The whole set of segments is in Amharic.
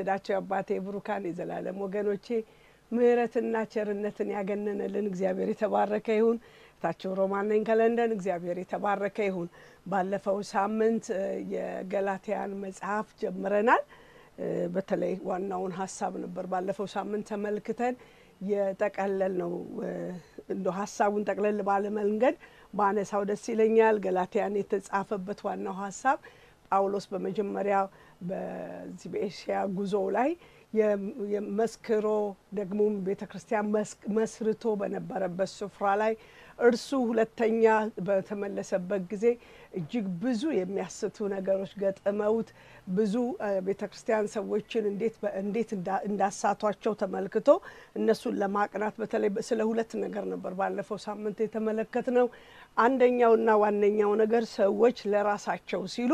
የተወደዳቸው አባቴ ብሩካን የዘላለም ወገኖቼ ምሕረትና ቸርነትን ያገነነልን እግዚአብሔር የተባረከ ይሁን። ታቸው ሮማን ነኝ ከለንደን። እግዚአብሔር የተባረከ ይሁን። ባለፈው ሳምንት የገላትያን መጽሐፍ ጀምረናል። በተለይ ዋናውን ሀሳብ ነበር ባለፈው ሳምንት ተመልክተን የጠቀለል ነው። እንደ ሀሳቡን ጠቅለል ባለ መንገድ በአነሳው ደስ ይለኛል። ገላትያን የተጻፈበት ዋናው ሀሳብ ጳውሎስ በመጀመሪያ በዚህ በኤሽያ ጉዞ ላይ የመስክሮ ደግሞም ቤተ ክርስቲያን መስርቶ በነበረበት ስፍራ ላይ እርሱ ሁለተኛ በተመለሰበት ጊዜ እጅግ ብዙ የሚያስቱ ነገሮች ገጥመውት ብዙ ቤተ ክርስቲያን ሰዎችን እንዴት እንዴት እንዳሳቷቸው ተመልክቶ እነሱን ለማቅናት በተለይ ስለ ሁለት ነገር ነበር ባለፈው ሳምንት የተመለከት ነው። አንደኛውና ዋነኛው ነገር ሰዎች ለራሳቸው ሲሉ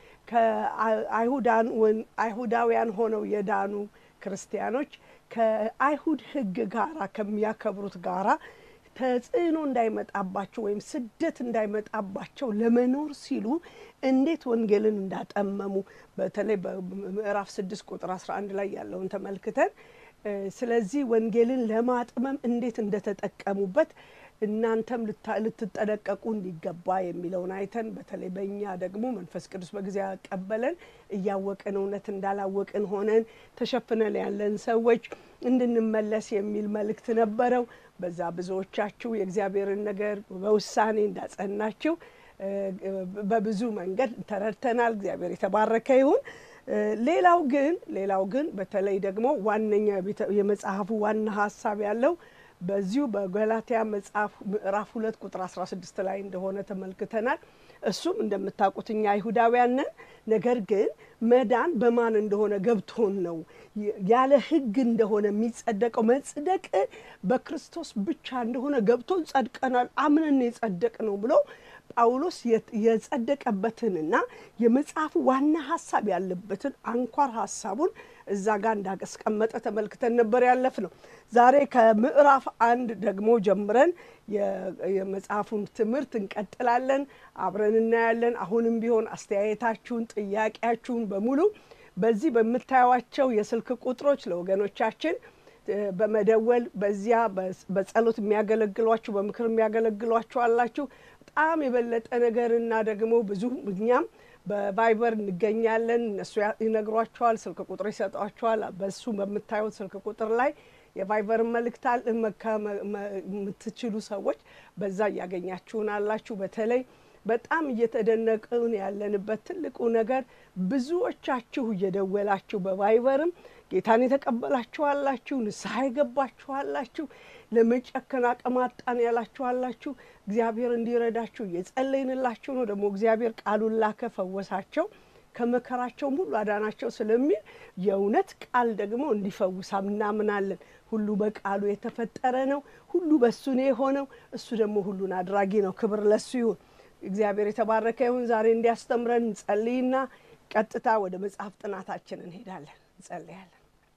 ከአይሁዳውያን ሆነው የዳኑ ክርስቲያኖች ከአይሁድ ሕግ ጋራ ከሚያከብሩት ጋራ ተጽዕኖ እንዳይመጣባቸው ወይም ስደት እንዳይመጣባቸው ለመኖር ሲሉ እንዴት ወንጌልን እንዳጠመሙ በተለይ በምዕራፍ ስድስት ቁጥር አስራ አንድ ላይ ያለውን ተመልክተን ስለዚህ ወንጌልን ለማጥመም እንዴት እንደተጠቀሙበት እናንተም ልትጠነቀቁ እንዲገባ የሚለውን አይተን በተለይ በእኛ ደግሞ መንፈስ ቅዱስ በጊዜ ያቀበለን እያወቅን እውነት እንዳላወቅን ሆነን ተሸፍነን ያለን ሰዎች እንድንመለስ የሚል መልእክት ነበረው። በዛ ብዙዎቻችሁ የእግዚአብሔርን ነገር በውሳኔ እንዳጸናችሁ በብዙ መንገድ ተረድተናል። እግዚአብሔር የተባረከ ይሁን። ሌላው ግን ሌላው ግን በተለይ ደግሞ ዋነኛ የመጽሐፉ ዋና ሀሳብ ያለው በዚሁ በገላትያ መጽሐፍ ምዕራፍ ሁለት ቁጥር አስራ ስድስት ላይ እንደሆነ ተመልክተናል። እሱም እንደምታውቁት እኛ አይሁዳውያን ነን። ነገር ግን መዳን በማን እንደሆነ ገብቶን ነው ያለ ሕግ እንደሆነ የሚጸደቀው መጽደቅ በክርስቶስ ብቻ እንደሆነ ገብቶን ጸድቀናል፣ አምነን የጸደቅ ነው ብሎ ጳውሎስ የጸደቀበትንና የመጽሐፉ ዋና ሀሳብ ያለበትን አንኳር ሀሳቡን እዛ ጋር እንዳስቀመጠ ተመልክተን ነበር ያለፍ ነው። ዛሬ ከምዕራፍ አንድ ደግሞ ጀምረን የመጽሐፉን ትምህርት እንቀጥላለን፣ አብረን እናያለን። አሁንም ቢሆን አስተያየታችሁን፣ ጥያቄያችሁን በሙሉ በዚህ በምታዩዋቸው የስልክ ቁጥሮች ለወገኖቻችን በመደወል በዚያ በጸሎት የሚያገለግሏችሁ በምክር የሚያገለግሏችሁ አላችሁ። በጣም የበለጠ ነገር እና ደግሞ ብዙ እኛም በቫይበር እንገኛለን። እነሱ ይነግሯቸዋል፣ ስልክ ቁጥር ይሰጧቸዋል። በሱ በምታዩት ስልክ ቁጥር ላይ የቫይበር መልእክት የምትችሉ ሰዎች በዛ እያገኛችሁን አላችሁ። በተለይ በጣም እየተደነቅን ያለንበት ትልቁ ነገር ብዙዎቻችሁ እየደወላችሁ በቫይበርም ጌታን የተቀበላችኋላችሁ፣ ንስሐ የገባችኋላችሁ፣ ለመጨከን አቅም አጣን ያላችኋላችሁ እግዚአብሔር እንዲረዳችሁ እየጸለይንላችሁ ነው። ደግሞ እግዚአብሔር ቃሉን ላከ፣ ፈወሳቸው፣ ከመከራቸውም ሁሉ አዳናቸው ስለሚል የእውነት ቃል ደግሞ እንዲፈውሳ እናምናለን። ሁሉ በቃሉ የተፈጠረ ነው። ሁሉ በሱ ነው የሆነው። እሱ ደግሞ ሁሉን አድራጊ ነው። ክብር ለሱ ይሁን። እግዚአብሔር የተባረከ ይሁን። ዛሬ እንዲያስተምረን እንጸልይና ቀጥታ ወደ መጽሐፍ ጥናታችን እንሄዳለን። እንጸልያለን።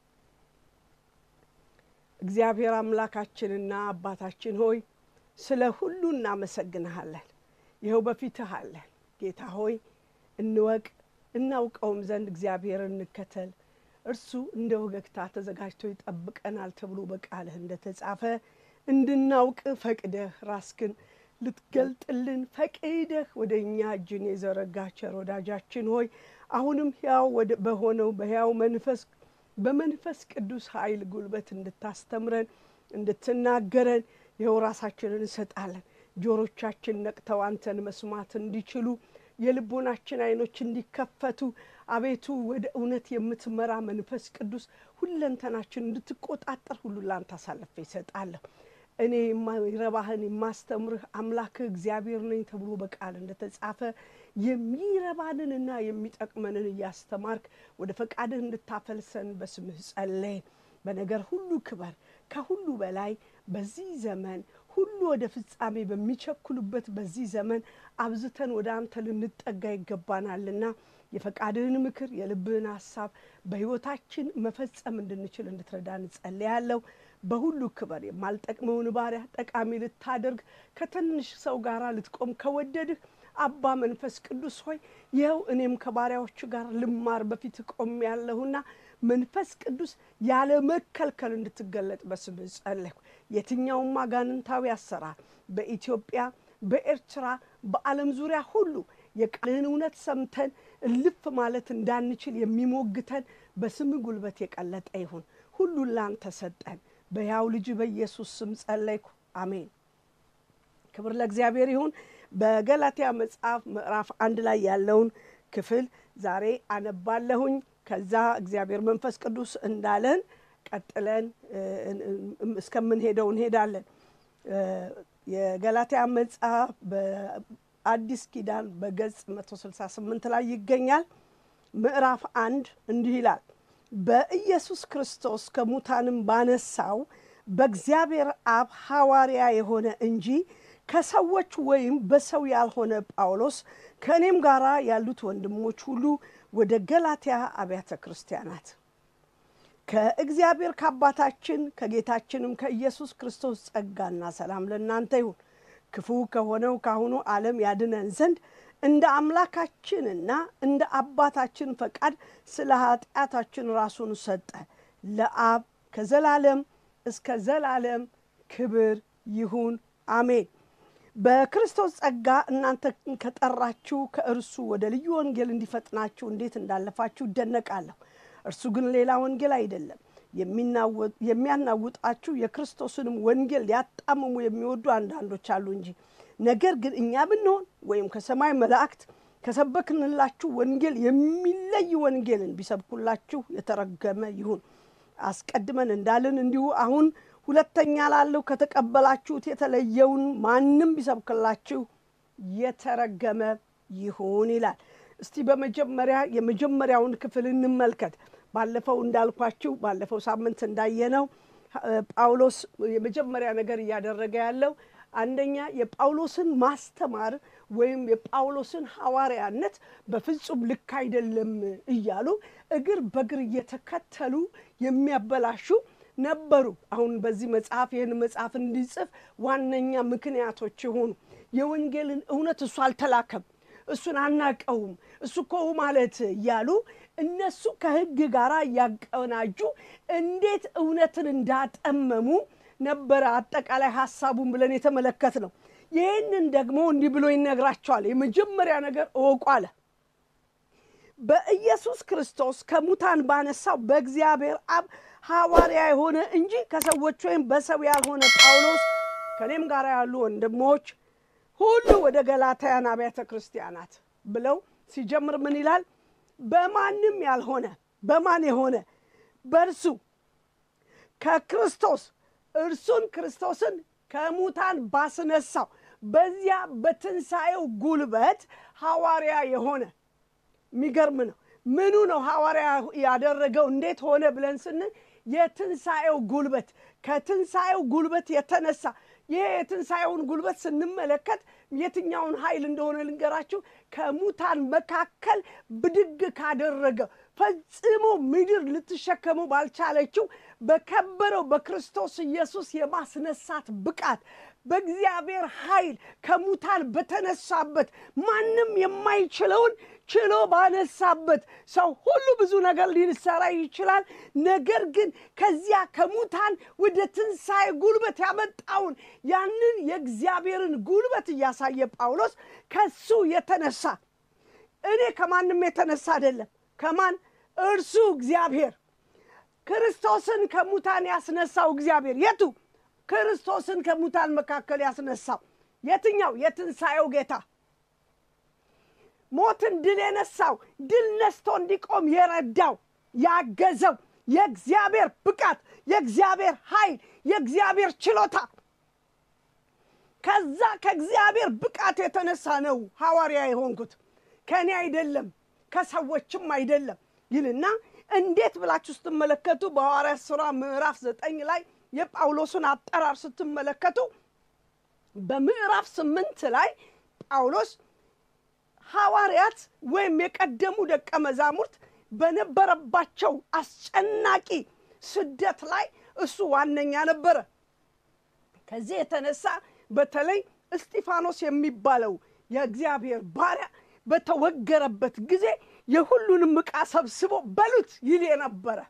እግዚአብሔር አምላካችንና አባታችን ሆይ ስለ ሁሉ እናመሰግንሃለን። ይኸው በፊትህ አለን። ጌታ ሆይ እንወቅ እናውቀውም ዘንድ እግዚአብሔር እንከተል። እርሱ እንደ ወገግታ ተዘጋጅቶ ይጠብቀናል ተብሎ በቃልህ እንደተጻፈ እንድናውቅ ፈቅደህ ራስክን ልትገልጥልን ፈቅደህ ወደ እኛ እጅን የዘረጋ ቸር ወዳጃችን ሆይ አሁንም ሕያው በሆነው በሕያው መንፈስ በመንፈስ ቅዱስ ኃይል ጉልበት እንድታስተምረን እንድትናገረን ይኸው ራሳችንን እንሰጣለን። ጆሮቻችን ነቅተው አንተን መስማት እንዲችሉ የልቦናችን ዓይኖች እንዲከፈቱ አቤቱ ወደ እውነት የምትመራ መንፈስ ቅዱስ ሁለንተናችን እንድትቆጣጠር ሁሉ ላንተ አሳልፌ ይሰጣለሁ። እኔ የማይረባህን የማስተምርህ አምላክህ እግዚአብሔር ነኝ ተብሎ በቃል እንደተጻፈ የሚረባንንና የሚጠቅመንን እያስተማርክ ወደ ፈቃድህ እንድታፈልሰን በስምህ ጸለይን። በነገር ሁሉ ክበር። ከሁሉ በላይ በዚህ ዘመን ሁሉ ወደ ፍጻሜ በሚቸኩሉበት በዚህ ዘመን አብዝተን ወደ አንተ ልንጠጋ ይገባናልና የፈቃድህን ምክር የልብህን ሀሳብ በሕይወታችን መፈጸም እንድንችል እንድትረዳን እጸልያለሁ። በሁሉ ክበር። የማልጠቅመውን ባሪያ ጠቃሚ ልታደርግ ከትንሽ ሰው ጋር ልትቆም ከወደድህ አባ መንፈስ ቅዱስ ሆይ ይኸው እኔም ከባሪያዎቹ ጋር ልማር በፊት ቆም ያለሁና መንፈስ ቅዱስ ያለ መከልከል እንድትገለጥ በስምህ ጸለይኩ። የትኛውም አጋንንታዊ አሰራር በኢትዮጵያ፣ በኤርትራ፣ በዓለም ዙሪያ ሁሉ የቃልህን እውነት ሰምተን እልፍ ማለት እንዳንችል የሚሞግተን በስምህ ጉልበት የቀለጠ ይሁን። ሁሉን ላንተ ሰጠን። በያው ልጅ በኢየሱስ ስም ጸለይኩ፣ አሜን። ክብር ለእግዚአብሔር ይሁን። በገላትያ መጽሐፍ ምዕራፍ አንድ ላይ ያለውን ክፍል ዛሬ አነባለሁኝ። ከዛ እግዚአብሔር መንፈስ ቅዱስ እንዳለን ቀጥለን እስከምንሄደው እንሄዳለን። የገላትያ መጽሐፍ በአዲስ ኪዳን በገጽ 168 ላይ ይገኛል። ምዕራፍ አንድ እንዲህ ይላል በኢየሱስ ክርስቶስ ከሙታንም ባነሳው በእግዚአብሔር አብ ሐዋርያ የሆነ እንጂ ከሰዎች ወይም በሰው ያልሆነ ጳውሎስ ከእኔም ጋር ያሉት ወንድሞች ሁሉ ወደ ገላትያ አብያተ ክርስቲያናት ከእግዚአብሔር ከአባታችን ከጌታችንም ከኢየሱስ ክርስቶስ ጸጋና ሰላም ለእናንተ ይሁን። ክፉ ከሆነው ካሁኑ ዓለም ያድነን ዘንድ እንደ አምላካችንና እንደ አባታችን ፈቃድ ስለ ኃጢአታችን ራሱን ሰጠ። ለአብ ከዘላለም እስከ ዘላለም ክብር ይሁን አሜን። በክርስቶስ ጸጋ እናንተ ከጠራችሁ ከእርሱ ወደ ልዩ ወንጌል እንዲፈጥናችሁ እንዴት እንዳለፋችሁ እደነቃለሁ። እርሱ ግን ሌላ ወንጌል አይደለም። የሚያናውጣችሁ የክርስቶስንም ወንጌል ሊያጣምሙ የሚወዱ አንዳንዶች አሉ እንጂ። ነገር ግን እኛ ብንሆን ወይም ከሰማይ መላእክት ከሰበክንላችሁ ወንጌል የሚለይ ወንጌልን ቢሰብኩላችሁ የተረገመ ይሁን። አስቀድመን እንዳልን እንዲሁ አሁን ሁለተኛ ላለው ከተቀበላችሁት የተለየውን ማንም ቢሰብክላችሁ የተረገመ ይሁን ይላል። እስቲ በመጀመሪያ የመጀመሪያውን ክፍል እንመልከት። ባለፈው እንዳልኳችሁ ባለፈው ሳምንት እንዳየነው ጳውሎስ የመጀመሪያ ነገር እያደረገ ያለው አንደኛ የጳውሎስን ማስተማር ወይም የጳውሎስን ሐዋርያነት በፍጹም ልክ አይደለም እያሉ እግር በእግር እየተከተሉ የሚያበላሹ ነበሩ። አሁን በዚህ መጽሐፍ ይህን መጽሐፍ እንዲጽፍ ዋነኛ ምክንያቶች የሆኑ የወንጌልን እውነት እሱ አልተላከም፣ እሱን አናቀውም፣ እሱ እኮ ማለት እያሉ እነሱ ከሕግ ጋር እያቀናጁ እንዴት እውነትን እንዳጠመሙ ነበረ አጠቃላይ ሀሳቡን ብለን የተመለከት ነው። ይህንን ደግሞ እንዲህ ብሎ ይነግራቸዋል። የመጀመሪያ ነገር እወቁ አለ። በኢየሱስ ክርስቶስ ከሙታን ባነሳው በእግዚአብሔር አብ ሐዋርያ የሆነ እንጂ ከሰዎች ወይም በሰው ያልሆነ ጳውሎስ ከእኔም ጋር ያሉ ወንድሞች ሁሉ ወደ ገላትያን አብያተ ክርስቲያናት ብለው ሲጀምር ምን ይላል? በማንም ያልሆነ በማን የሆነ በእርሱ ከክርስቶስ እርሱን ክርስቶስን ከሙታን ባስነሳው በዚያ በትንሣኤው ጉልበት ሐዋርያ የሆነ የሚገርም ነው። ምኑ ነው ሐዋርያ ያደረገው? እንዴት ሆነ ብለን ስንል የትንሣኤው ጉልበት ከትንሣኤው ጉልበት የተነሳ ይሄ የትንሣኤውን ጉልበት ስንመለከት የትኛውን ኃይል እንደሆነ ልንገራችሁ። ከሙታን መካከል ብድግ ካደረገ ፈጽሞ ምድር ልትሸከመው ባልቻለችው በከበረው በክርስቶስ ኢየሱስ የማስነሳት ብቃት በእግዚአብሔር ኃይል ከሙታን በተነሳበት ማንም የማይችለውን ችሎ ባነሳበት ሰው ሁሉ ብዙ ነገር ሊሰራ ይችላል። ነገር ግን ከዚያ ከሙታን ወደ ትንሣኤ ጉልበት ያመጣውን ያንን የእግዚአብሔርን ጉልበት እያሳየ ጳውሎስ ከሱ የተነሳ እኔ ከማንም የተነሳ አይደለም። ከማን እርሱ እግዚአብሔር ክርስቶስን ከሙታን ያስነሳው እግዚአብሔር የቱ? ክርስቶስን ከሙታን መካከል ያስነሳው የትኛው? የትንሣኤው ጌታ ሞትን ድል የነሳው ድል ነስቶ እንዲቆም የረዳው ያገዘው የእግዚአብሔር ብቃት፣ የእግዚአብሔር ኃይል፣ የእግዚአብሔር ችሎታ ከዛ ከእግዚአብሔር ብቃት የተነሳ ነው ሐዋርያ የሆንኩት ከእኔ አይደለም ከሰዎችም አይደለም ይልና እንዴት ብላችሁ ስትመለከቱ በሐዋርያት ሥራ ምዕራፍ ዘጠኝ ላይ የጳውሎስን አጠራር ስትመለከቱ በምዕራፍ ስምንት ላይ ጳውሎስ ሐዋርያት ወይም የቀደሙ ደቀ መዛሙርት በነበረባቸው አስጨናቂ ስደት ላይ እሱ ዋነኛ ነበረ። ከዚህ የተነሳ በተለይ እስጢፋኖስ የሚባለው የእግዚአብሔር ባሪያ በተወገረበት ጊዜ የሁሉንም ዕቃ ሰብስቦ በሉት ይል የነበረ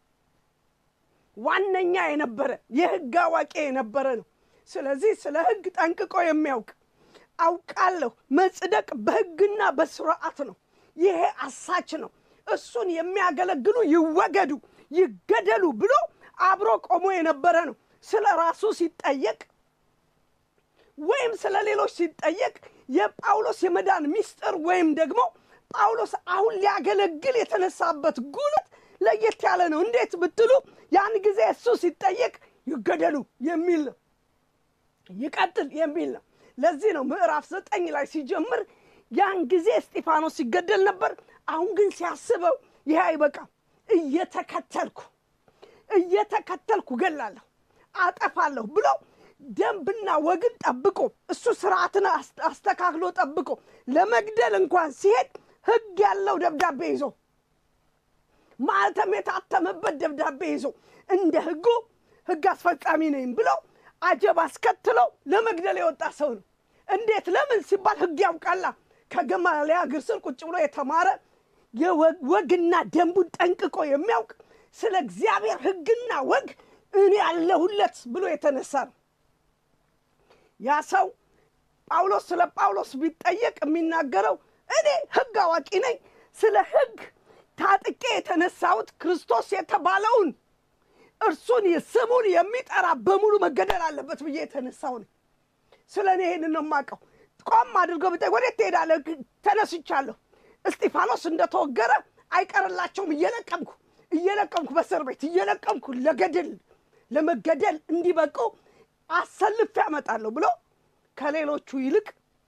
ዋነኛ የነበረ የሕግ አዋቂ የነበረ ነው። ስለዚህ ስለ ሕግ ጠንቅቆ የሚያውቅ አውቃለሁ፣ መጽደቅ በሕግና በስርዓት ነው፣ ይሄ አሳች ነው፣ እሱን የሚያገለግሉ ይወገዱ፣ ይገደሉ ብሎ አብሮ ቆሞ የነበረ ነው። ስለ ራሱ ሲጠየቅ ወይም ስለ ሌሎች ሲጠየቅ የጳውሎስ የመዳን ምስጢር ወይም ደግሞ ጳውሎስ አሁን ሊያገለግል የተነሳበት ጉልበት ለየት ያለ ነው። እንዴት ብትሉ ያን ጊዜ እሱ ሲጠየቅ ይገደሉ የሚል ነው፣ ይቀጥል የሚል ነው። ለዚህ ነው ምዕራፍ ዘጠኝ ላይ ሲጀምር ያን ጊዜ እስጢፋኖስ ሲገደል ነበር። አሁን ግን ሲያስበው ይሄ አይበቃም፣ እየተከተልኩ እየተከተልኩ ገላለሁ፣ አጠፋለሁ ብሎ ደንብና ወግን ጠብቆ እሱ ስርዓትን አስተካክሎ ጠብቆ ለመግደል እንኳን ሲሄድ ሕግ ያለው ደብዳቤ ይዞ ማለትም የታተመበት ደብዳቤ ይዞ እንደ ሕጉ ሕግ አስፈጻሚ ነኝ ብሎ አጀብ አስከትለው ለመግደል የወጣ ሰው ነው። እንዴት? ለምን ሲባል ሕግ ያውቃላ። ከገማልያል እግር ስር ቁጭ ብሎ የተማረ የወግና ደንቡን ጠንቅቆ የሚያውቅ ስለ እግዚአብሔር ሕግና ወግ እኔ ያለሁለት ብሎ የተነሳ ነው። ያ ሰው ጳውሎስ ስለ ጳውሎስ ቢጠየቅ የሚናገረው እኔ ሕግ አዋቂ ነኝ፣ ስለ ሕግ ታጥቄ የተነሳሁት ክርስቶስ የተባለውን እርሱን ስሙን የሚጠራ በሙሉ መገደል አለበት ብዬ የተነሳው ነኝ። ስለ እኔ ይህንን ነው የማውቀው። ቆም አድርገው ብጠይቅ ወዴት ትሄዳለህ? ተነስቻለሁ። እስጢፋኖስ እንደተወገረ አይቀርላቸውም። እየለቀምኩ እየለቀምኩ በእስር ቤት እየለቀምኩ ለገድል ለመገደል እንዲበቁ አሰልፌ ያመጣለሁ ብሎ ከሌሎቹ ይልቅ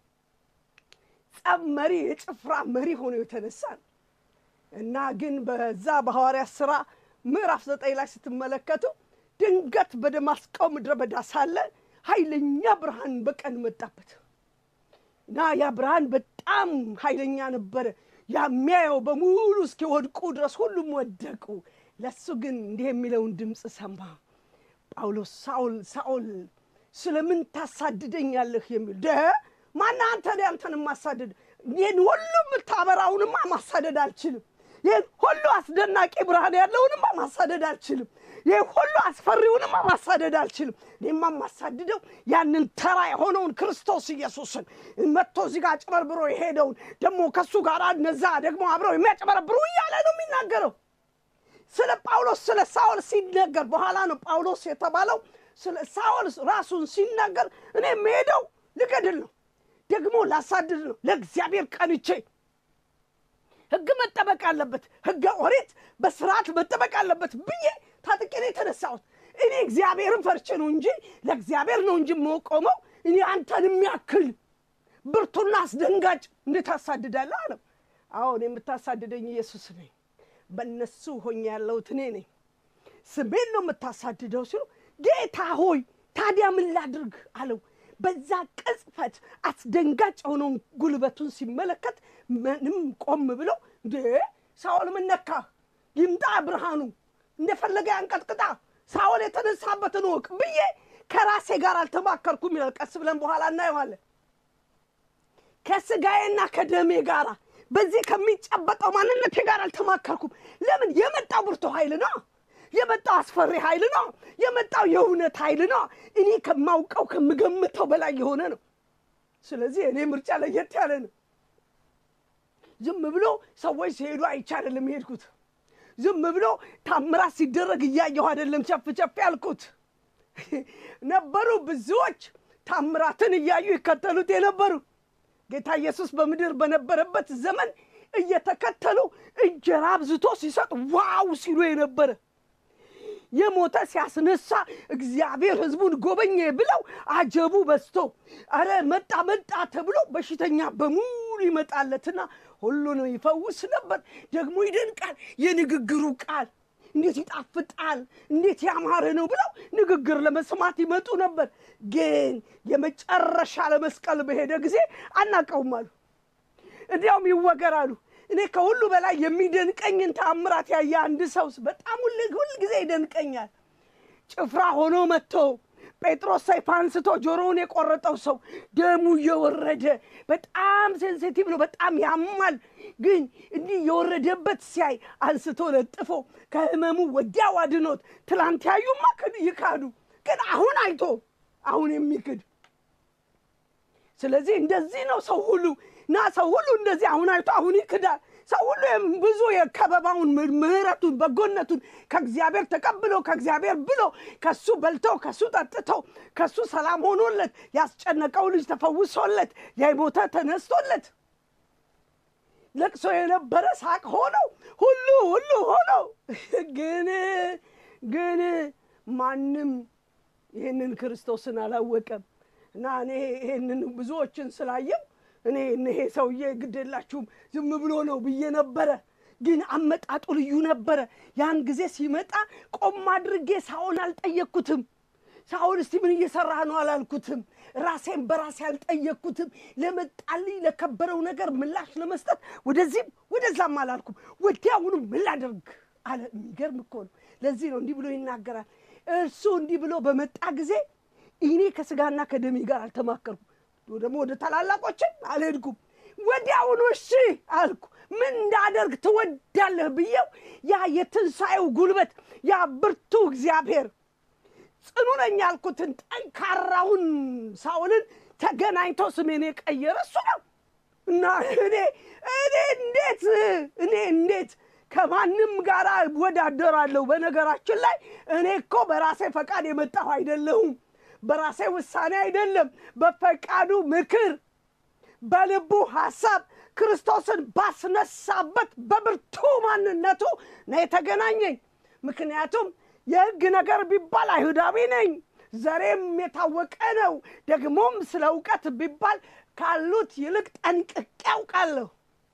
ጸብ መሪ የጭፍራ መሪ ሆኖ የተነሳ ነው እና ግን በዛ በሐዋርያት ሥራ ምዕራፍ ዘጠኝ ላይ ስትመለከቱ ድንገት በደማስቆ ምድረ በዳ ሳለ ኃይለኛ ብርሃን በቀን መጣበት እና ያ ብርሃን በጣም ኃይለኛ ነበረ። የሚያየው በሙሉ እስኪወድቁ ድረስ ሁሉም ወደቁ። ለሱ ግን እንዲህ የሚለውን ድምፅ ሰማ። ጳውሎስ ሳውል ሳውል ስለምን ታሳድደኛለህ? የሚል ደ ማና አንተ አንተን ማሳደድ ይህን ሁሉ የምታበራውንማ ማሳደድ አልችልም። ይህን ሁሉ አስደናቂ ብርሃን ያለውንማ ማሳደድ አልችልም። ይህ ሁሉ አስፈሪውንማ ማሳደድ አልችልም። እኔማ ማሳድደው ያንን ተራ የሆነውን ክርስቶስ ኢየሱስን መጥቶ እዚህ ጋር አጭበርብሮ የሄደውን ደግሞ ከእሱ ጋር እነዛ ደግሞ አብረው የሚያጭበረብሩ እያለ ነው የሚናገረው። ስለ ጳውሎስ ስለ ሳውል ሲነገር በኋላ ነው ጳውሎስ የተባለው። ስለ ሳውል ራሱን ሲናገር እኔ የምሄደው ልገድል ነው፣ ደግሞ ላሳድድ ነው፣ ለእግዚአብሔር ቀንቼ ሕግ መጠበቅ አለበት፣ ሕገ ኦሪት በስርዓት መጠበቅ አለበት ብዬ ታጥቄ ነው የተነሳሁት። እኔ እግዚአብሔርን ፈርቼ ነው እንጂ ለእግዚአብሔር ነው እንጂ የምቆመው። እኔ አንተን የሚያክል ብርቱና አስደንጋጭ እንዴት አሳድዳለሁ አለው። አሁን የምታሳድደኝ ኢየሱስ ነኝ በእነሱ ሆኜ ያለሁት እኔ ነኝ። ስሜን ነው የምታሳድደው ሲሉ ጌታ ሆይ ታዲያ ምን ላድርግ አለው። በዛ ቅጽበት አስደንጋጭ የሆነውን ጉልበቱን ሲመለከት ምንም ቆም ብሎ እንዴ ሳኦል ምን ነካ? ይምጣ ብርሃኑ እንደፈለገ ያንቀጥቅጣ፣ ሳኦል የተነሳበትን ወቅ ብዬ ከራሴ ጋር አልተማከርኩም ይላል። ቀስ ብለን በኋላ እናየዋለን። ከስጋዬና ከደሜ ጋራ በዚህ ከሚጨበጠው ማንነቴ ጋር አልተማከርኩም። ለምን? የመጣው ብርቱ ኃይል ነው። የመጣው አስፈሪ ኃይል ነው። የመጣው የእውነት ኃይል ነው። እኔ ከማውቀው ከምገምተው በላይ የሆነ ነው። ስለዚህ እኔ ምርጫ ለየት ያለ ነው። ዝም ብሎ ሰዎች ሲሄዱ አይቼ አይደለም የሄድኩት። ዝም ብሎ ታምራት ሲደረግ እያየሁ አይደለም ቸፍ ቸፍ ያልኩት። ነበሩ ብዙዎች ታምራትን እያዩ ይከተሉት የነበሩ ጌታ ኢየሱስ በምድር በነበረበት ዘመን እየተከተሉ እንጀራ አብዝቶ ሲሰጥ ዋው ሲሉ የነበረ የሞተ ሲያስነሳ እግዚአብሔር ሕዝቡን ጎበኘ ብለው አጀቡ በዝቶ አረ መጣ መጣ ተብሎ በሽተኛ በሙሉ ይመጣለትና ሁሉንም ይፈውስ ነበር። ደግሞ ይደንቃል። የንግግሩ ቃል እንዴት ይጣፍጣል፣ እንዴት ያማረ ነው ብለው ንግግር ለመስማት ይመጡ ነበር። ግን የመጨረሻ ለመስቀል በሄደ ጊዜ አናቀውም አሉ። እንዲያውም ይወገራሉ። እኔ ከሁሉ በላይ የሚደንቀኝን ተአምራት ያየ አንድ ሰው በጣም ሁል ጊዜ ይደንቀኛል። ጭፍራ ሆኖ መጥቶ ጴጥሮስ ሰይፍ አንስቶ ጆሮውን የቆረጠው ሰው ደሙ እየወረደ በጣም ሴንሲቲቭ ነው፣ በጣም ያማል። ግን እንዲህ የወረደበት ሲያይ አንስቶ ለጥፎ ከህመሙ ወዲያው አድኖት። ትላንት ያዩማ ክድ ይካዱ፣ ግን አሁን አይቶ አሁን የሚክድ ስለዚህ እንደዚህ ነው ሰው ሁሉ እና ሰው ሁሉ እንደዚህ አሁን አይቶ አሁን ይክዳል። ሰው ሁሉ ብዙ የከበባውን ምሕረቱን በጎነቱን ከእግዚአብሔር ተቀብሎ ከእግዚአብሔር ብሎ ከሱ በልተው ከሱ ጠጥተው ከሱ ሰላም ሆኖለት ያስጨነቀው ልጅ ተፈውሶለት የሞተ ተነስቶለት ለቅሶ የነበረ ሳቅ ሆነው ሁሉ ሁሉ ሆነው ግን ግን ማንም ይህንን ክርስቶስን አላወቀም እና እኔ ይህንን ብዙዎችን ስላየው እኔ ይሄ ሰውዬ ግድ የላችሁም ዝም ብሎ ነው ብዬ ነበረ። ግን አመጣጡ ልዩ ነበረ። ያን ጊዜ ሲመጣ ቆም አድርጌ ሳኦል አልጠየቅኩትም። ሳኦል እስቲ ምን እየሰራህ ነው አላልኩትም። ራሴን በራሴ አልጠየቅኩትም። ለመጣልኝ ለከበረው ነገር ምላሽ ለመስጠት ወደዚህም ወደዛም አላልኩም። ወዲያውኑ ምን ላደርግ አለ። የሚገርም እኮ ነው። ለዚህ ነው እንዲህ ብሎ ይናገራል። እርሱ እንዲህ ብሎ በመጣ ጊዜ እኔ ከስጋና ከደሜ ጋር አልተማከርኩም ደግሞ ወደ ታላላቆችን አልሄድኩም። ወዲያውኑ እሺ አልኩ። ምን እንዳደርግ ትወዳለህ ብዬው ያ የትንሣኤው ጉልበት ያ ብርቱ እግዚአብሔር ጽኑ ነኝ ያልኩትን ጠንካራውን ሳኦልን ተገናኝቶ ስሜን የቀየረ እሱ ነው እና እኔ እኔ እንዴት እኔ እንዴት ከማንም ጋር እወዳደራለሁ? በነገራችን ላይ እኔ እኮ በራሴ ፈቃድ የመጣሁ አይደለሁም። በራሴ ውሳኔ አይደለም። በፈቃዱ ምክር፣ በልቡ ሐሳብ ክርስቶስን ባስነሳበት በብርቱ ማንነቱ ነው የተገናኘኝ። ምክንያቱም የሕግ ነገር ቢባል አይሁዳዊ ነኝ፣ ዘሬም የታወቀ ነው። ደግሞም ስለ እውቀት ቢባል ካሉት ይልቅ ጠንቅቄ ያውቃለሁ።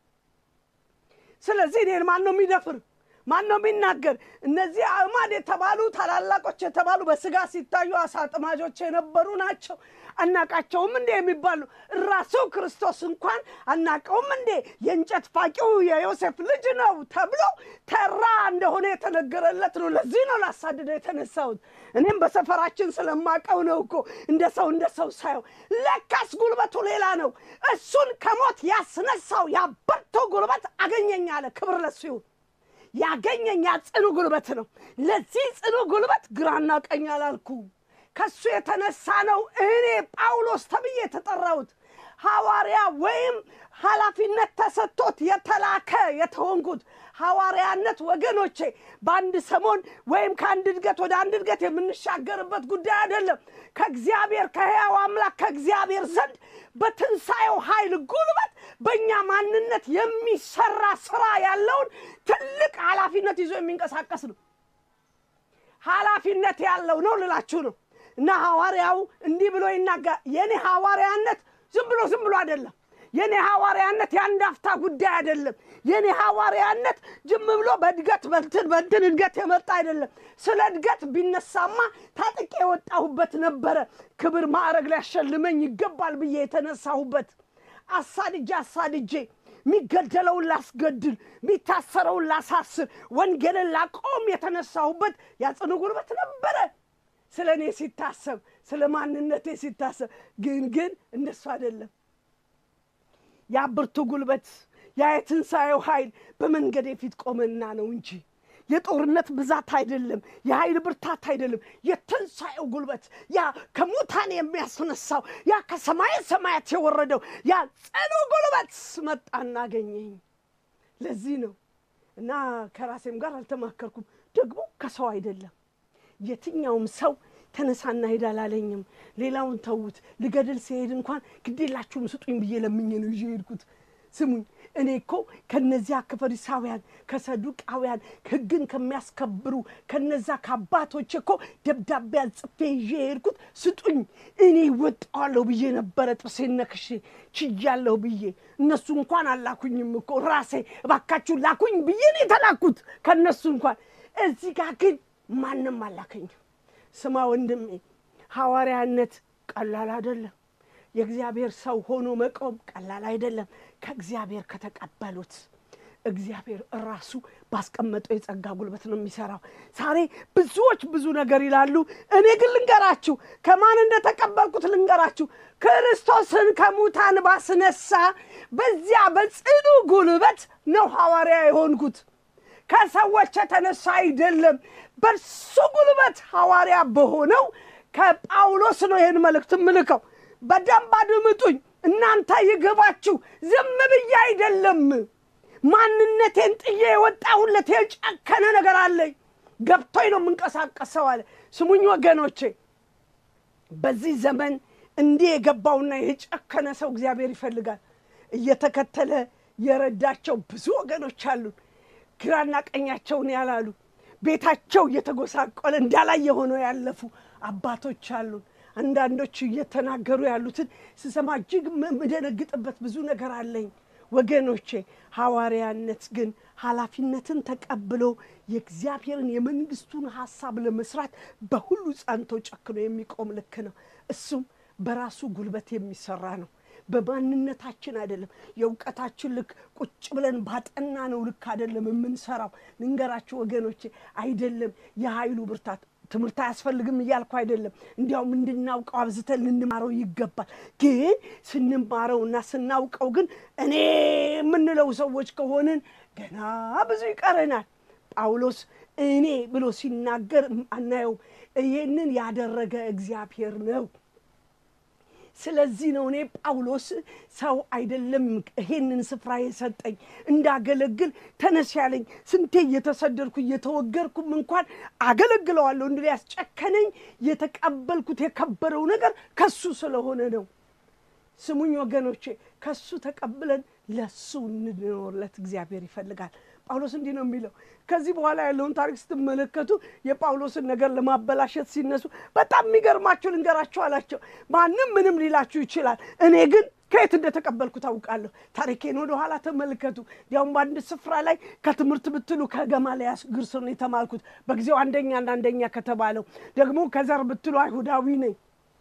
ስለዚህ እኔን ማን ነው የሚደፍር? ማን ነው የሚናገር? እነዚህ አዕማድ የተባሉ ታላላቆች የተባሉ በስጋ ሲታዩ አሳ አጥማጆች የነበሩ ናቸው። አናቃቸውም እንዴ የሚባሉ ራሱ ክርስቶስ እንኳን አናቀውም እንዴ የእንጨት ፋቂው የዮሴፍ ልጅ ነው ተብሎ ተራ እንደሆነ የተነገረለት ነው። ለዚህ ነው ላሳድደው የተነሳሁት። እኔም በሰፈራችን ስለማቀው ነው እኮ እንደ ሰው እንደ ሰው ሳየው፣ ለካስ ጉልበቱ ሌላ ነው። እሱን ከሞት ያስነሳው ያበርቶ ጉልበት አገኘኝ አለ። ክብር ለሱ ይሁን። ያገኘኝ ያ ጽኑ ጉልበት ነው። ለዚህ ጽኑ ጉልበት ግራና ቀኝ አላልኩ። ከሱ የተነሳ ነው እኔ ጳውሎስ ተብዬ የተጠራሁት ሐዋርያ ወይም ኃላፊነት ተሰጥቶት የተላከ የተሆንኩት። ሐዋርያነት ወገኖቼ በአንድ ሰሞን ወይም ከአንድ እድገት ወደ አንድ እድገት የምንሻገርበት ጉዳይ አይደለም። ከእግዚአብሔር ከሕያው አምላክ ከእግዚአብሔር ዘንድ በትንሣኤው ኃይል ጉልበት በእኛ ማንነት የሚሰራ ስራ ያለውን ትልቅ ኃላፊነት ይዞ የሚንቀሳቀስ ነው። ኃላፊነት ያለው ነው ልላችሁ ነው። እና ሐዋርያው እንዲህ ብሎ ይናገር። የኔ ሐዋርያነት ዝም ብሎ ዝም ብሎ አይደለም። የኔ ሐዋርያነት የአንድ አፍታ ጉዳይ አይደለም። የኔ ሐዋርያነት ዝም ብሎ በእድገት በንትን በንትን እድገት የመጣ አይደለም። ስለ እድገት ቢነሳማ ታጥቄ የወጣሁበት ነበረ። ክብር ማዕረግ ሊያሸልመኝ ይገባል ብዬ የተነሳሁበት አሳድጄ አሳድጄ የሚገደለውን ላስገድል፣ የሚታሰረውን ላሳስር፣ ወንጌልን ላቆም የተነሳሁበት ያጽኑ ጉልበት ነበረ። ስለ እኔ ሲታሰብ፣ ስለ ማንነቴ ሲታሰብ ግን ግን እንደሱ አይደለም። ያ ብርቱ ጉልበት ያ የትንሣኤው ኃይል በመንገዴ ፊት ቆመና ነው እንጂ የጦርነት ብዛት አይደለም፣ የኃይል ብርታት አይደለም። የትንሣኤው ጉልበት ያ ከሙታን የሚያስነሳው ያ ከሰማይ ሰማያት የወረደው ያ ጽኑ ጉልበት መጣና አገኘኝ። ለዚህ ነው እና ከራሴም ጋር አልተማከርኩም፣ ደግሞ ከሰው አይደለም። የትኛውም ሰው ተነሳና ሄድ አላለኝም። ሌላውን ተዉት። ልገድል ሲሄድ እንኳን ግዴላችሁም ስጡኝ ብዬ ለምኜ ነው ይዤ ሄድኩት። ስሙኝ እኔ እኮ ከነዚያ ከፈሪሳውያን ከሰዱቃውያን ሕግን ከሚያስከብሩ ከነዛ ከአባቶች እኮ ደብዳቤ ጽፌ ይዤ የሄድኩት ስጡኝ፣ እኔ ወጣዋለሁ ብዬ ነበረ። ጥርሴን ነክሼ ችያለሁ ብዬ እነሱ እንኳን አላኩኝም እኮ ራሴ እባካችሁ ላኩኝ ብዬ ነው የተላኩት ከእነሱ እንኳን። እዚህ ጋር ግን ማንም አላከኝም። ስማ ወንድሜ፣ ሐዋርያነት ቀላል አይደለም። የእግዚአብሔር ሰው ሆኖ መቆም ቀላል አይደለም። ከእግዚአብሔር ከተቀበሉት እግዚአብሔር ራሱ ባስቀመጠው የጸጋ ጉልበት ነው የሚሰራው። ዛሬ ብዙዎች ብዙ ነገር ይላሉ። እኔ ግን ልንገራችሁ፣ ከማን እንደተቀበልኩት ልንገራችሁ። ክርስቶስን ከሙታን ባስነሳ በዚያ በጽኑ ጉልበት ነው ሐዋርያ የሆንኩት። ከሰዎች የተነሳ አይደለም። በእርሱ ጉልበት ሐዋርያ በሆነው ከጳውሎስ ነው ይህን መልእክት ምልከው። በደንብ አድምጡኝ እናንተ ይግባችሁ። ዝም ብዬ አይደለም ማንነቴን ጥዬ የወጣሁለት የጨከነ ነገር አለኝ። ገብቶኝ ነው የምንቀሳቀሰው አለ። ስሙኝ ወገኖቼ፣ በዚህ ዘመን እንዲህ የገባውና የጨከነ ሰው እግዚአብሔር ይፈልጋል። እየተከተለ የረዳቸው ብዙ ወገኖች አሉን። ግራና ቀኛቸውን ያላሉ ቤታቸው እየተጎሳቆለ እንዳላየ ሆነው ያለፉ አባቶች አሉን። አንዳንዶቹ እየተናገሩ ያሉትን ስሰማ እጅግ የምደነግጥበት ብዙ ነገር አለኝ። ወገኖቼ ሐዋርያነት ግን ኃላፊነትን ተቀብሎ የእግዚአብሔርን የመንግስቱን ሀሳብ ለመስራት በሁሉ ጸንቶ ጨክኖ የሚቆም ልክ ነው። እሱም በራሱ ጉልበት የሚሰራ ነው። በማንነታችን አይደለም። የእውቀታችን ልክ ቁጭ ብለን ባጠና ነው ልክ አይደለም የምንሰራው። ልንገራችሁ ወገኖቼ፣ አይደለም የኃይሉ ብርታት ትምህርት አያስፈልግም እያልኩ አይደለም። እንዲያውም እንድናውቀው አብዝተን ልንማረው ይገባል። ግን ስንማረው እና ስናውቀው ግን እኔ የምንለው ሰዎች ከሆንን ገና ብዙ ይቀረናል። ጳውሎስ እኔ ብሎ ሲናገር አናየውም። ይህንን ያደረገ እግዚአብሔር ነው። ስለዚህ ነው እኔ ጳውሎስ ሰው አይደለም ይሄንን ስፍራ የሰጠኝ እንዳገለግል ተነስ ያለኝ። ስንቴ እየተሰደድኩ እየተወገርኩም እንኳን አገለግለዋለሁ እንዲ ያስጨከነኝ የተቀበልኩት የከበረው ነገር ከሱ ስለሆነ ነው። ስሙኝ ወገኖቼ፣ ከሱ ተቀብለን ለሱ እንኖርለት እግዚአብሔር ይፈልጋል። ጳውሎስ እንዲህ ነው የሚለው። ከዚህ በኋላ ያለውን ታሪክ ስትመለከቱ የጳውሎስን ነገር ለማበላሸት ሲነሱ በጣም የሚገርማችሁ ልንገራችሁ አላቸው። ማንም ምንም ሊላችሁ ይችላል። እኔ ግን ከየት እንደተቀበልኩ ታውቃለሁ። ታሪኬን ወደ ኋላ ተመልከቱ። እንዲያውም በአንድ ስፍራ ላይ ከትምህርት ብትሉ ከገማልያል እግር ስር ነው የተማልኩት። በጊዜው አንደኛና አንደኛ ከተባለው ደግሞ ከዘር ብትሉ አይሁዳዊ ነኝ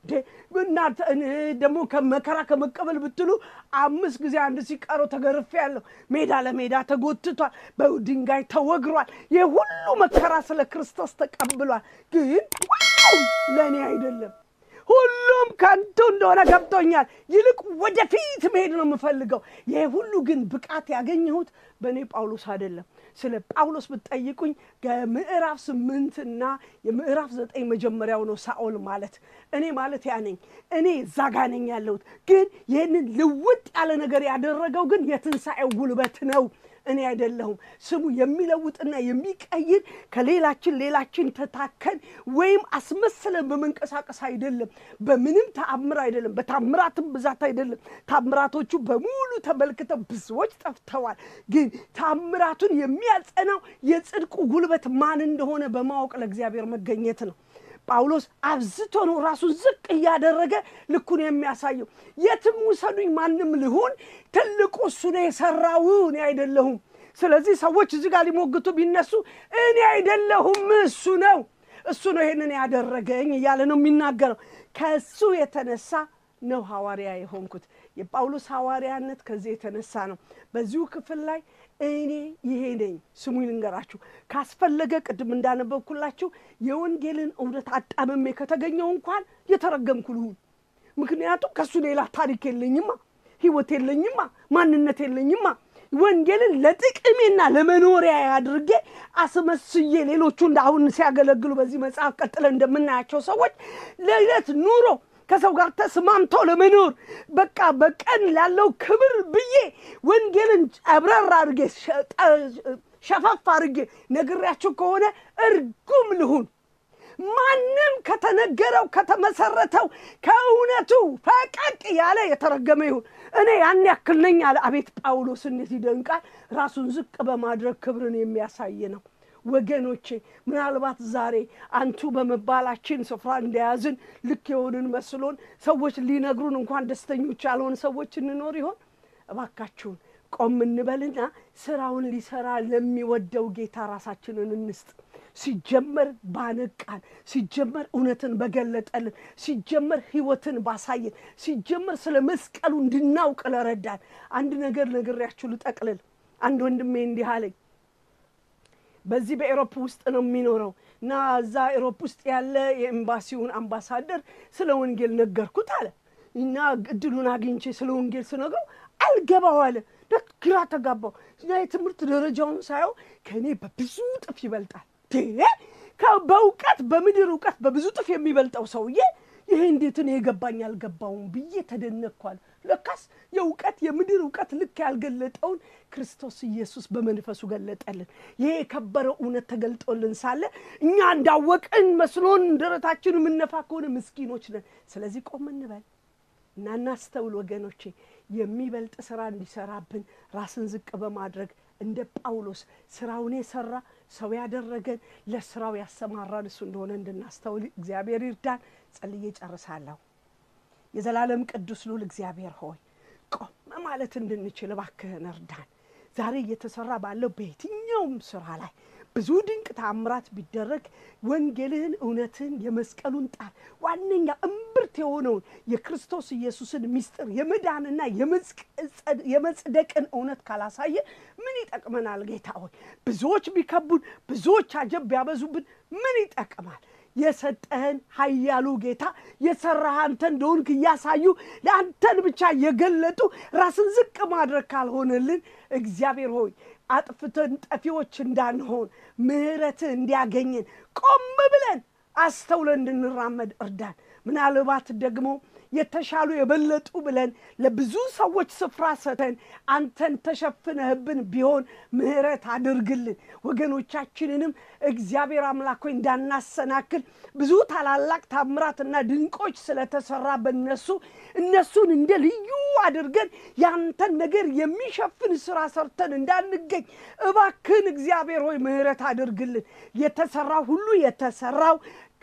እና ደግሞ መከራ ከመቀበል ብትሉ አምስት ጊዜ አንድ ሲቀረው ተገርፌ ያለሁ ሜዳ ለሜዳ ተጎትቷል፣ በድንጋይ ተወግሯል። ይህ ሁሉ መከራ ስለ ክርስቶስ ተቀብሏል። ግን ዋው ለእኔ አይደለም። ሁሉም ከንቱ እንደሆነ ገብቶኛል። ይልቅ ወደፊት መሄድ ነው የምፈልገው። ይህ ሁሉ ግን ብቃት ያገኘሁት በእኔ ጳውሎስ አይደለም። ስለ ጳውሎስ ብትጠይቁኝ ከምዕራፍ ስምንት እና የምዕራፍ ዘጠኝ መጀመሪያው ነው ሳኦል ማለት እኔ ማለት ያ ነኝ። እኔ እዛ ጋ ነኝ ያለሁት። ግን ይህንን ልውጥ ያለ ነገር ያደረገው ግን የትንሣኤው ጉልበት ነው። እኔ አይደለሁም። ስሙ የሚለውጥና የሚቀይር ከሌላችን ሌላችን ተታከን ወይም አስመስለን በመንቀሳቀስ አይደለም። በምንም ተአምር አይደለም። በታምራትም ብዛት አይደለም። ታምራቶቹ በሙሉ ተመልክተው ብዙዎች ጠፍተዋል። ግን ታምራቱን የሚያጸናው የጽድቁ ጉልበት ማን እንደሆነ በማወቅ ለእግዚአብሔር መገኘት ነው። ጳውሎስ አብዝቶ ነው ራሱን ዝቅ እያደረገ ልኩን የሚያሳየው። የትም ውሰዱኝ፣ ማንም ልሁን፣ ትልቁ እሱ ነው የሰራው፣ እኔ አይደለሁም። ስለዚህ ሰዎች እዚህ ጋር ሊሞግቱ ቢነሱ እኔ አይደለሁም፣ እሱ ነው፣ እሱ ነው ይሄንን ያደረገኝ እያለ ነው የሚናገረው። ከእሱ የተነሳ ነው ሐዋርያ የሆንኩት። የጳውሎስ ሐዋርያነት ከዚህ የተነሳ ነው። በዚሁ ክፍል ላይ እኔ ይሄ ነኝ። ስሙኝ ልንገራችሁ፣ ካስፈለገ ቅድም እንዳነበብኩላችሁ የወንጌልን እውነት አጣምሜ ከተገኘው እንኳን የተረገምኩ ልሁን። ምክንያቱም ከእሱ ሌላ ታሪክ የለኝማ፣ ሕይወት የለኝማ፣ ማንነት የለኝማ። ወንጌልን ለጥቅሜና ለመኖሪያ አድርጌ አስመስዬ ሌሎቹ እንደ አሁን ሲያገለግሉ በዚህ መጽሐፍ ቀጥለን እንደምናያቸው ሰዎች ለዕለት ኑሮ ከሰው ጋር ተስማምቶ ለመኖር በቃ በቀን ላለው ክብር ብዬ ወንጌልን ጨብረር አድርጌ ሸፈፍ አድርጌ ነግሬያችሁ ከሆነ እርጉም ልሁን። ማንም ከተነገረው ከተመሰረተው ከእውነቱ ፈቀቅ ያለ የተረገመ ይሁን። እኔ ያን ያክል ነኝ አለ። አቤት ጳውሎስ እንዴት ይደንቃል! ራሱን ዝቅ በማድረግ ክብርን የሚያሳይ ነው። ወገኖቼ ምናልባት ዛሬ አንቱ በመባላችን ስፍራ እንደያዝን ልክ የሆንን መስሎን ሰዎች ሊነግሩን እንኳን ደስተኞች ያልሆን ሰዎች እንኖር ይሆን? እባካችሁን ቆም እንበልና ስራውን ሊሰራ ለሚወደው ጌታ ራሳችንን እንስጥ። ሲጀመር ባነቃን፣ ሲጀመር እውነትን በገለጠልን፣ ሲጀመር ሕይወትን ባሳየን፣ ሲጀመር ስለ መስቀሉ እንድናውቅ ለረዳን አንድ ነገር ነግሬያችሁ ልጠቅልል። አንድ ወንድሜ እንዲህ አለኝ። በዚህ በኤሮፕ ውስጥ ነው የሚኖረው እና እዛ ኤሮፕ ውስጥ ያለ የኤምባሲውን አምባሳደር ስለ ወንጌል ነገርኩት አለ እና እድሉን አግኝቼ ስለ ወንጌል ስነግረው አልገባው አለ። ግራ ተጋባው እና የትምህርት ደረጃውን ሳየው ከእኔ በብዙ ጥፍ ይበልጣል። በእውቀት በምድር እውቀት በብዙ ጥፍ የሚበልጠው ሰውዬ ይሄ እንዴት ነው የገባኝ አልገባውም ብዬ ተደነቅኳል። ለካስ የእውቀት የምድር እውቀት ልክ ያልገለጠውን ክርስቶስ ኢየሱስ በመንፈሱ ገለጠልን። ይሄ የከበረው እውነት ተገልጦልን ሳለ እኛ እንዳወቅን መስሎን ደረታችን የምነፋ ከሆነ ምስኪኖች ነን። ስለዚህ ቆም እንበል እና እናስተውል ወገኖቼ። የሚበልጥ ስራ እንዲሰራብን ራስን ዝቅ በማድረግ እንደ ጳውሎስ ስራውን የሰራ ሰው ያደረገን ለስራው ያሰማራን እሱ እንደሆነ እንድናስተውል እግዚአብሔር ይርዳን። ጸልዬ ጨርሳለሁ። የዘላለም ቅዱስ ልዑል እግዚአብሔር ሆይ ቆም ማለት እንድንችል እባክህን እርዳን። ዛሬ እየተሰራ ባለው በየትኛውም ስራ ላይ ብዙ ድንቅ ታምራት ቢደረግ ወንጌልህን፣ እውነትህን፣ የመስቀሉን ጣር ዋነኛ እምብርት የሆነውን የክርስቶስ ኢየሱስን ምስጢር የመዳንና የመጽደቅን እውነት ካላሳየ ምን ይጠቅመናል? ጌታ ሆይ ብዙዎች ቢከቡን፣ ብዙዎች አጀብ ቢያበዙብን ምን ይጠቅማል? የሰጠህን ኃያሉ ጌታ የሰራህ አንተ እንደሆንክ እያሳዩ ለአንተን ብቻ እየገለጡ ራስን ዝቅ ማድረግ ካልሆነልን እግዚአብሔር ሆይ አጥፍተን ጠፊዎች እንዳንሆን ምሕረትህ እንዲያገኘን ቆም ብለን አስተውለን እንድንራመድ እርዳን። ምናልባት ደግሞ የተሻሉ የበለጡ ብለን ለብዙ ሰዎች ስፍራ ሰተን አንተን ተሸፍነህብን ቢሆን ምሕረት አድርግልን። ወገኖቻችንንም እግዚአብሔር አምላክ ሆይ እንዳናሰናክል ብዙ ታላላቅ ታምራትና ድንቆች ስለተሰራ በነሱ እነሱን እንደ ልዩ አድርገን ያንተን ነገር የሚሸፍን ስራ ሰርተን እንዳንገኝ እባክህን እግዚአብሔር ሆይ ምሕረት አድርግልን። የተሰራው ሁሉ የተሰራው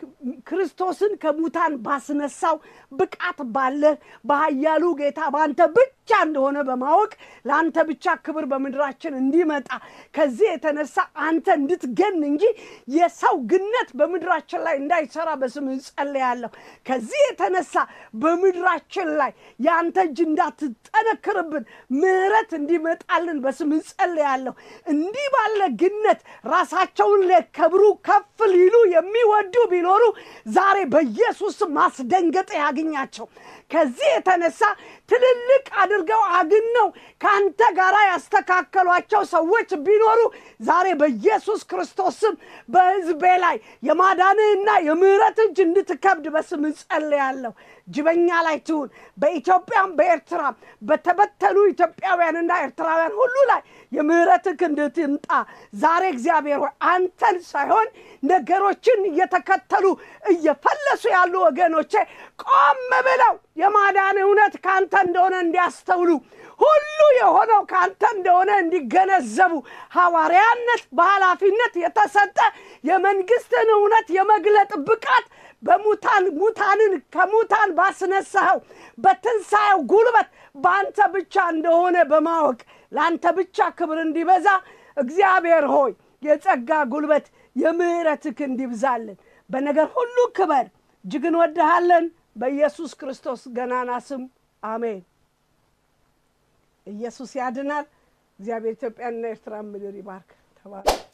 ክርስቶስን ከሙታን ባስነሳው ብቃት ባለህ በኃያሉ ጌታ በአንተ ብቻ እንደሆነ በማወቅ ለአንተ ብቻ ክብር በምድራችን እንዲመጣ ከዚህ የተነሳ አንተ እንድትገን እንጂ የሰው ግነት በምድራችን ላይ እንዳይሰራ በስም ጸልያለሁ። ከዚህ የተነሳ በምድራችን ላይ የአንተ እጅ እንዳትጠነክርብን ምሕረት እንዲመጣልን በስም ጸልያለሁ። እንዲህ ባለ ግነት ራሳቸውን ለክብሩ ከፍ ሊሉ የሚወዱ ቢኖሩ ዛሬ በኢየሱስ ማስደንገጥ ያግኛቸው። ከዚህ የተነሳ ትልልቅ አድርገው አግነው ከአንተ ጋር ያስተካከሏቸው ሰዎች ቢኖሩ ዛሬ በኢየሱስ ክርስቶስም በሕዝቤ ላይ የማዳንህና የምሕረት እጅ እንድትከብድ በስም ጸልያለሁ። ጅበኛ ላይ ትሁን። በኢትዮጵያም በኤርትራም በተበተኑ ኢትዮጵያውያንና ኤርትራውያን ሁሉ ላይ የምሕረትህ ክንድ ትምጣ። ዛሬ እግዚአብሔር ሆይ አንተን ሳይሆን ነገሮችን እየተከተሉ እየፈለሱ ያሉ ወገኖቼ ቆም ብለው የማዳን እውነት ከአንተ እንደሆነ እንዲያስተውሉ ሁሉ የሆነው ከአንተ እንደሆነ እንዲገነዘቡ ሐዋርያነት በኃላፊነት የተሰጠ የመንግስትን እውነት የመግለጥ ብቃት በሙታን ሙታንን ከሙታን ባስነሳኸው በትንሣኤው ጉልበት በአንተ ብቻ እንደሆነ በማወቅ ለአንተ ብቻ ክብር እንዲበዛ እግዚአብሔር ሆይ የጸጋ ጉልበት የምሕረትህ እንዲብዛልን በነገር ሁሉ ክበር። እጅግ እንወድሃለን። በኢየሱስ ክርስቶስ ገናና ስም አሜን። ኢየሱስ ያድናል። እግዚአብሔር ኢትዮጵያንና ኤርትራን ምድር ይባርክ። ተባረክ።